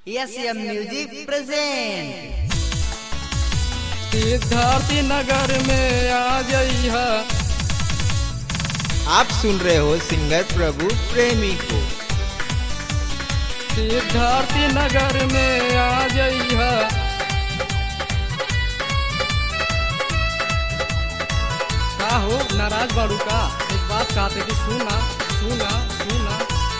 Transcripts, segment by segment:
Asian music present सिद्धार्थी नगर में आ जइहा आप सुन रहे हो सिंगर प्रभु प्रेमी को सिद्धार्थी नगर में आ जइहा का हो नाराज बाड़ू का एक बात कहते कि सुना सुना सुना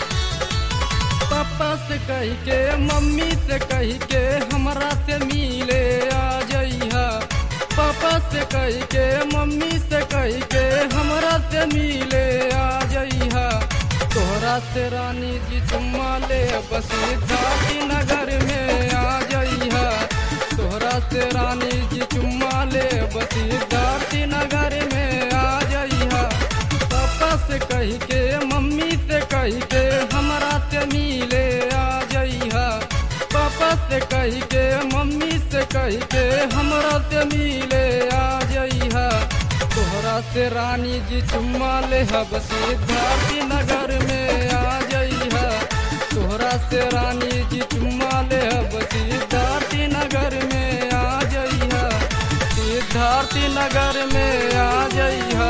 पापा से कही के मम्मी से कही के हमरा से मिले आ जइहा पापा से कही के मम्मी से कही के हमरा से मिले आ जइहा तोहरा से रानी जी चुम्मा ले बस सिद्धार्थी नगर में आ जइहा तोहरा से रानी जी चुम्मा ले बस सिद्धार्थी नगर में आ जइहा पापा से कही के मम्मी से कही के हमरा से मिले आ जइहा पापा से कही के मम्मी से कही के हमरा से मिले आ जइहा तोहरा से रानी जी चुम्मा ले हब सिद्धार्थी नगर में आ जइहा तोहरा से रानी जी चुम्मा ले हब सिद्धार्थी नगर में आ जइहा सिद्धार्थी नगर में आ जइहा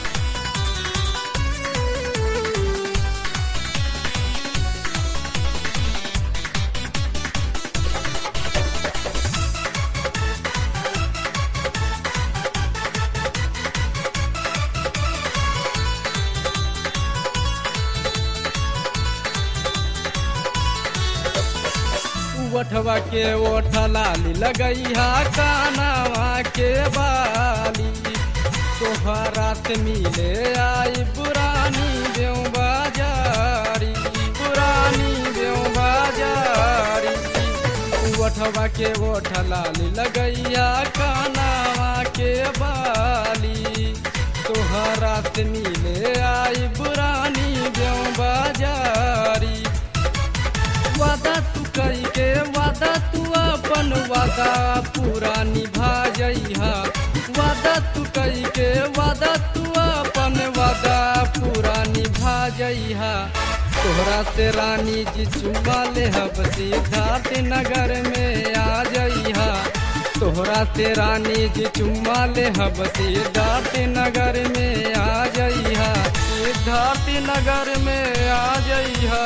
ओठवा के ओठ लाली लगैहा कानावा के बाली तोहरा से मिले आई पुरानी बेऊ बाजारी पुरानी बेऊ बाजारी ओठवा के ओठ लाली लगैया कानावा के बाली तोहरा से मिले आई पुरानी बेऊ बाजारी वादा तू कई के वादा तू अपन वादा पूरा निभा जइहा वादा तू कई के वादा तू अपन वादा पूरा निभा जइहा तोहरा से रानी जी चुम्मा ले हब सिद्धार्थ नगर में आ जइहा तोहरा से रानी जी चुम्मा ले हब सिद्धार्थ नगर में आ जइहा सिद्धार्थ नगर में आ जइहा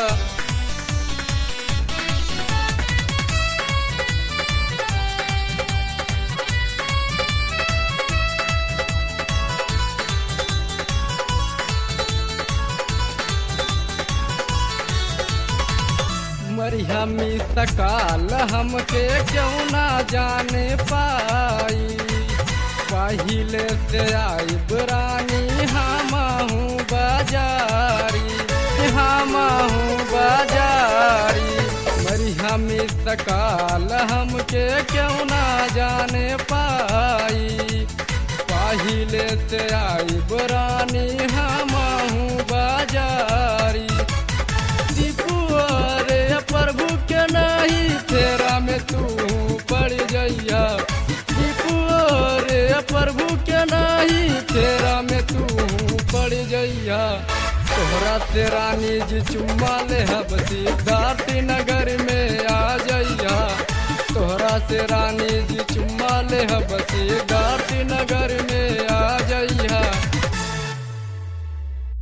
मरिया में सकाल हमके क्यों ना जाने पाई पहिले से आई बुरानी हम हूँ बाजारी हम हूँ बाजारी मरिया में सकाल हमके क्यों ना जाने पाई पहिले से आई बुरानी हम हूँ बाजारी रे प्रभु के नहीं तेरा में तू पड़ जइया रे प्रभु के नहीं तेरा में तू पड़ जइया तोहरा से रानी जी चुम्मा ले हब सिद्धार्थी नगर में आ जइया तोहरा से रानी जी चुम्मा ले हब सिद्धार्थी नगर में आ जइया